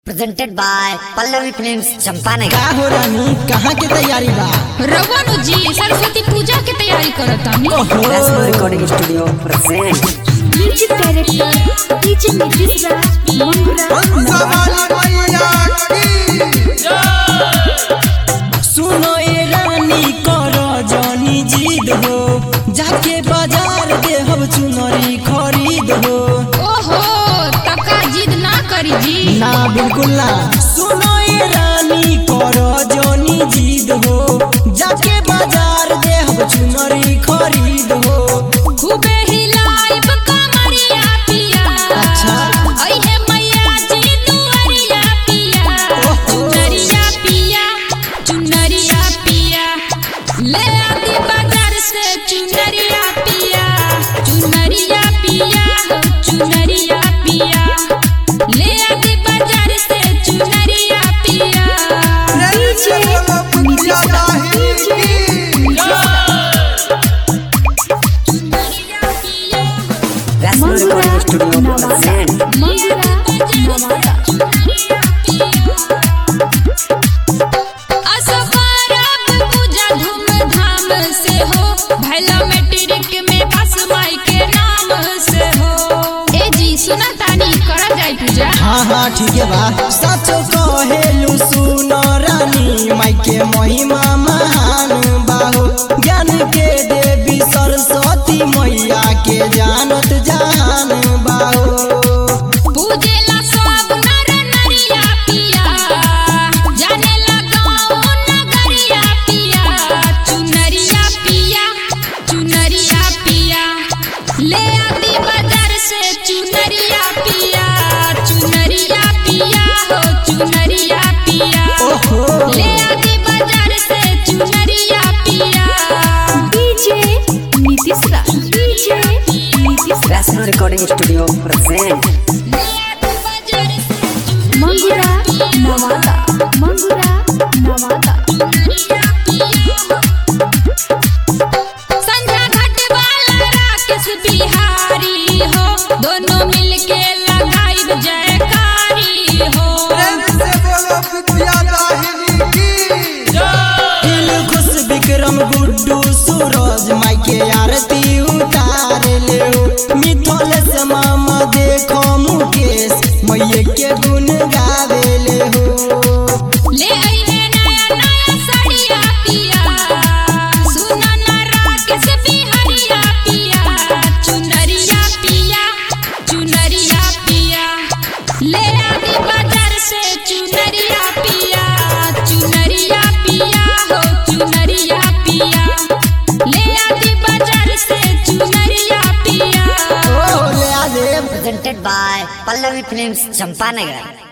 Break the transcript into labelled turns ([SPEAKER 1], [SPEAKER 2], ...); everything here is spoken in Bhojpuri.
[SPEAKER 1] presented by Pallavi Films Champanagar.
[SPEAKER 2] का हो रानी कहाँ के तैयारी बा
[SPEAKER 3] रघुनु जी सरस्वती पूजा के तैयारी करत तानी
[SPEAKER 1] Rasmo Recording Studio present.
[SPEAKER 4] Music director DJ Nitish Raj Mangura
[SPEAKER 2] सुनो ए रानी कर जानी जिद हो जाके बाजार दे हम चुनरी खरीद हो
[SPEAKER 3] ओहो तका जिद ना करी जी
[SPEAKER 2] ना बिल्कुल ना सुनो ए रानी कर जानी जिद हो जाके बाजार दे हम चुनरी खरीद हो
[SPEAKER 3] खूबे हिलाइब कमरिया पिया
[SPEAKER 2] अच्छा।
[SPEAKER 3] अइहे मैया जी दुआरिया पिया चुनरिया पिया चुनरिया पिया ले आती बाजार से चुनरिया पिया चुनरिया पिया हो चुनरिया पिया ले आती बाजार से चुनरिया पिया
[SPEAKER 4] DJ Nitish Raj
[SPEAKER 1] Rasmo Recording Studio present.
[SPEAKER 4] Mangura Nawada
[SPEAKER 3] असबारब पूजा धूमधाम से हो भैला मैट्रिक में बस माई के नाम से हो ए जी सुना तानी करा जाए पूजा
[SPEAKER 2] हाँ हाँ ठीक है बा सच कहेलू सुनो रानी माई के महिमा महान बाहो ज्ञान के देवी सरस्वती मैया के जानत जान बाहो
[SPEAKER 3] पूजेला सब नर नरिया पिया जानेला गाँव नगरिया पिया चुनरिया पिया चुनरिया पिया ले आती बाजार से चुनरिया पिया चुनरिया पिया हो चुनरिया पिया
[SPEAKER 2] ओहो
[SPEAKER 3] ले आती बाजार से चुनरिया पिया
[SPEAKER 4] DJ Nitish Raj DJ Nitish Raj
[SPEAKER 1] Rasmo Recording Studio present.
[SPEAKER 3] ले आती बाजार से
[SPEAKER 4] मंगुरा नवादा मंगुरा नवादा
[SPEAKER 3] संध्या घाट वाला राकेश बिहारी हो दोनों मिलके लगाई जयकारी हो
[SPEAKER 2] दिल खुश विक्रम गुड्डू सूरज माई के आरती उतार ले मिथल से मामा देखो मुकेश मैये के गुण गावे ले हो
[SPEAKER 3] ले आई है नया नया साड़िया पिया सुना ना राकेश बिहारिया पिया चुनरिया पिया चुनरिया पिया ले आती बाजार से चुनरिया पिया चुनरिया पिया हो चुनरिया पिया ले आती बाजार से चुनरिया पिया
[SPEAKER 2] ओ ले आ देव
[SPEAKER 1] Presented by Pallavi Films Champanagar.